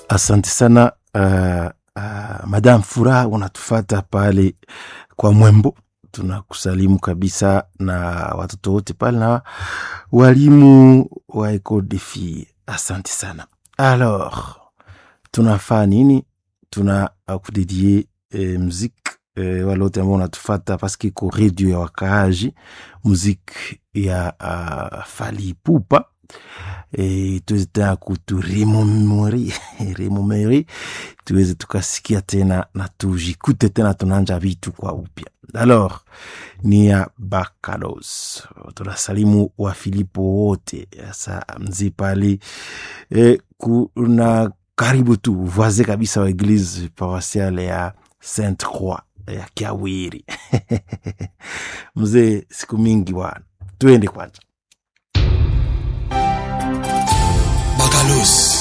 Asante sana uh, uh, Madam Furaha, unatufata pale kwa Mwembo. Tunakusalimu kabisa na watoto wote pale na walimu wa Ecole des Filles. Asante sana. Alors, tunafaa nini? Tuna kudedie eh, muziki eh, wale wote ambao unatufata paske iko redio ya wakaaji, muziki ya uh, Fally Ipupa e, tuweze tena kuturemomori remomori tuweze tukasikia tena na tujikute tena tunanja vitu kwa upya. Alors ni ya Bakalos, tunasalimu wa Filipo wote sa mzi pale e, kuna karibu tu voise kabisa wa eglise paroisiale ya Sainte Croix ya Kiawiri mzee, siku mingi bwana, tuende kwanza Bakalos